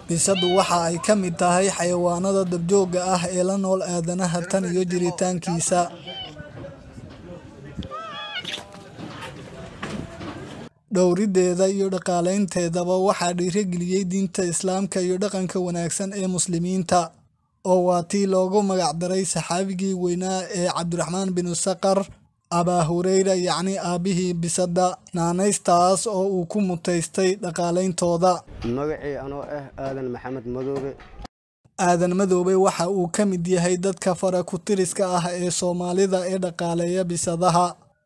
bisadu waxa ay ka mid tahay xayawaanada dabjoogga ah ee la nool aadanaha tan iyo jiritaankiisa dhowrideeda iyo dhaqaalaynteedaba waxaa dhiirigeliyey diinta islaamka iyo dhaqanka wanaagsan ee muslimiinta oo waa tii loogu magacdaray saxaabigii weynaa ee cabdiraxmaan binu saqar abaa hureyra yacni aabbihii bisada naanaystaas oo uu ku mutaystay dhaqaalayntooda magacii anoo ah aadan maxamed madoobe aadan madoobe waxa uu ka mid yahay dadka fara ku-tiriska ah ee soomaalida ee dhaqaaleeya bisadaha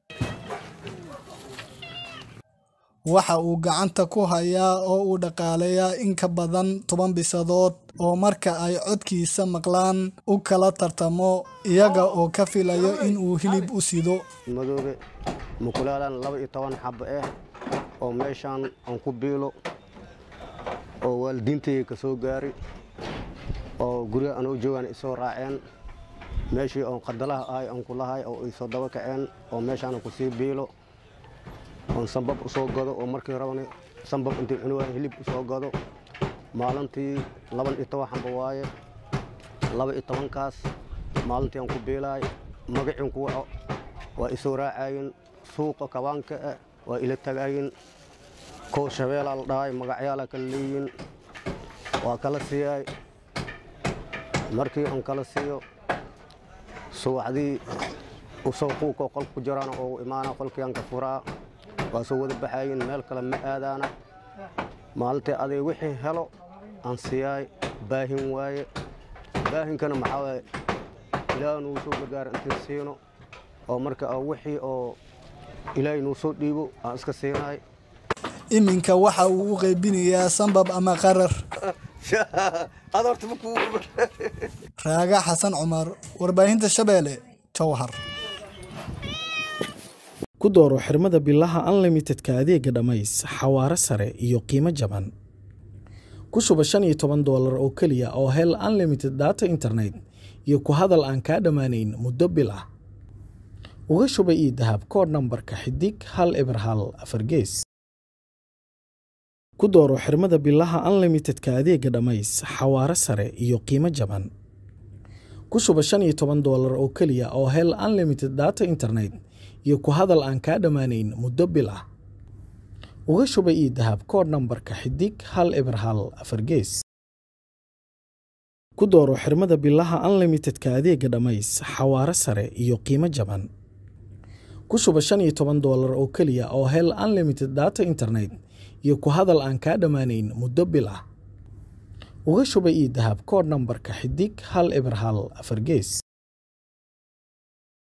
waxa uu gacanta ku hayaa oo uu dhaqaaleeyaa in ka badan toban bisadood oo marka ay codkiisa maqlaan u kala tartamo iyaga oo ka filayo in uu hilib u sido madoobe mukulaalan laba iyo toban xabo ah oo meeshaan aan ku biilo oo waalidiintayga ka soo gaari oo guryaha anoo joogaan isoo raaceen meeshii oon qadalaha ahay aan ku lahay oo isoo daba kaceen oo meeshaan ku sii biilo oon sambab u soo gado oo markii rabana sambab intii cunuwaan hilib u soo gado maalintii laban iyo toban xamba waaye laba iyo tobankaas maalintii aan ku biilaay magacin ku waco waa isoo raacayin suuqa kabaanka ah waa ila tagaayin kow shabeelaa la dhahay magacyaala kala leeyihin waa kala siiyay markii aan kala siiyo subaxdii usoo quuqoo qolka ku jiraana oo imaana qolkii aan ka furaa waa soo wada baxayin meel kale ma aadaana maalintii aday wixii helo aan siyaay baahin waaye baahinkana maxaa waaye ilaaha nuu soo gargaara intiin siino oo marka wixii oo ilaahay nuu soo dhiibo aan iska siinaay iminka waxa uu u qaybinayaa sambab ama qarar raaga xasan cumar warbaahinta shabeelle jowhar ku dooro xirmada bilaha unlimitedka adeega dhammays xawaare sare iyo qiimo jaban ku shuba shan iyo toban doolar oo keliya oo hel unlimited data internet iyo ku hadal aan kaa dhammaanayn muddo bil ah uga shuba ii dahab koodh nambarka xidig hal eber hal afar gees ku dooro xirmada bilaha unlimitedka adeega dhammays xawaare sare iyo qiimo jaban ku shuba shan iyo toban doolar oo keliya oo hel unlimited data internet iyo ku hadal aan kaa dhammaanayn muddo bil ah uga shuba ii dahab koodh nambarka xidig hal eber hal afar gees ku dooro xirmada bilaha unlimitedka adeega dhammays xawaare sare iyo qiimo jaban ku shuba shan iyo toban doolar oo keliya oo hel unlimited data internet iyo ku hadal aan kaa dhammaanayn muddo bil ah uga shuba ii dahab koodh nambarka xidig hal eber hal afar gees